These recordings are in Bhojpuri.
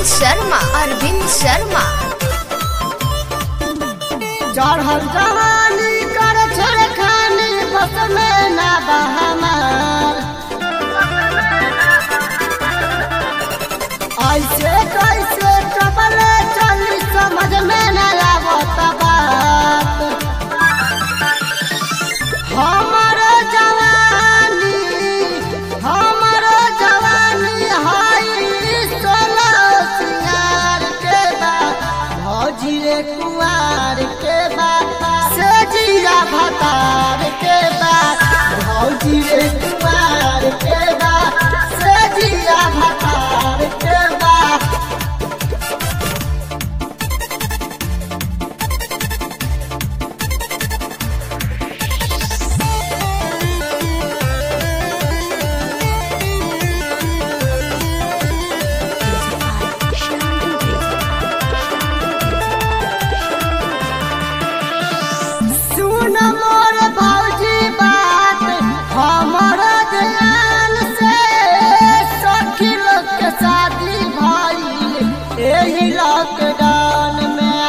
शर्मा अरविंद शर्मा चढ़ल जवानी कर छड़खानी बस में ना बहमार ऐसे कैसे कबले चली समझ में न आवत बात हमर जवानी हमर जवानी हाई सोलह सिंगार के बाद भौजी रे कुआर के बाद से जिया भतार के बाद भौजी रे कुआर के बाद से जिया भतार के बाद सुन मोर भौजी बात हमर ध्यान से सखी लोग के शादी भइल एही लॉकडाउन में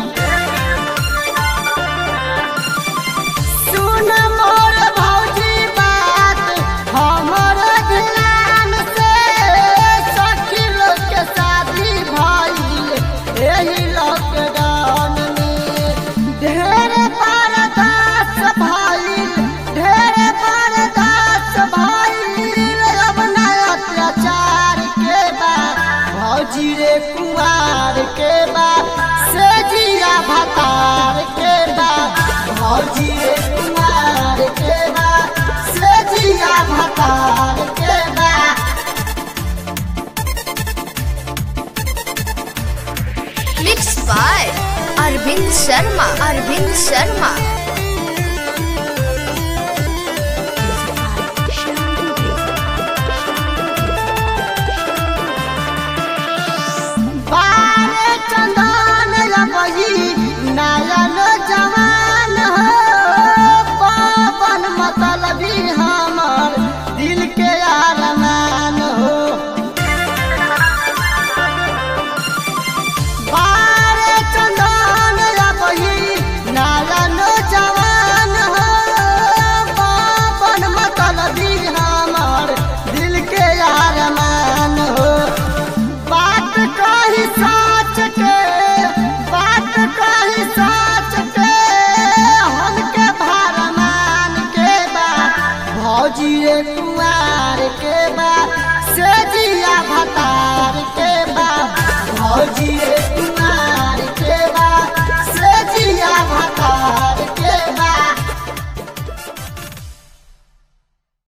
सुन मोर भौजी बात हमर ध्यान से सखी लोग के शादी भइल एही लॉकडाउन में ढेर बरदास भइल ढेर बरदास भइल अब ना अत्याचार के बाद भौजी रे कुआर के बाद से जिया भतार के बाद भौजी रे कुआर के बाद से जिया भतार के बाद मिक्स बाय अरविंद शर्मा अरविंद शर्मा बारे चंदन रबही नयन जवान हो पवन मतलबी हमर दिल के अरमान हो बारे चंदन रबही नयन जवान हो पवन मतलबी हमर दिल के अरमान हो बात कही साच के बात कही साच के हमके भरमान के बा भौजी रे कुआर के बा से जिया भतार के बा भौजी रे